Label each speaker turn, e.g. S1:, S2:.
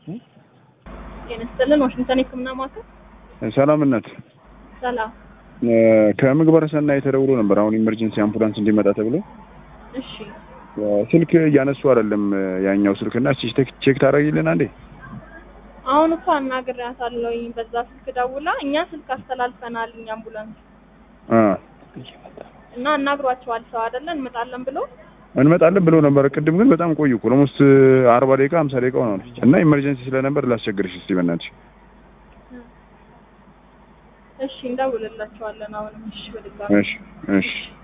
S1: ጤና ይስጥልን። ዋሽንግተን የሕክምና ማዕከል
S2: ሰላምነት
S1: ሰላም።
S2: ከምግባረ ሰናይ ተደውሎ ነበር። አሁን ኢመርጀንሲ አምቡላንስ እንዲመጣ ተብሎ
S1: እሺ
S2: ስልክ እያነሱ አይደለም ያኛው ስልክና እስኪ ቼክ ቼክ ታደርጊልን አንዴ።
S1: አሁን እኮ አናግሬያታለሁኝ በዛ ስልክ ደውላ እኛ ስልክ አስተላልፈናል እኛ አምቡላንስ
S2: አ
S1: እና አናግሯቸዋል ሰው አይደለ እንመጣለን ብሎ
S2: እንመጣለን ብሎ ነበር። ቅድም ግን በጣም ቆዩ እኮ ኦልሞስት አርባ ደቂቃ ሀምሳ ደቂቃ ሆኗል። እና ኢመርጀንሲ ስለነበር ላስቸግርሽ እስቲ በእናትሽ።
S1: እሺ እንደውልላቸዋለን አሁንም እሺ በድጋሚ
S2: እሺ እሺ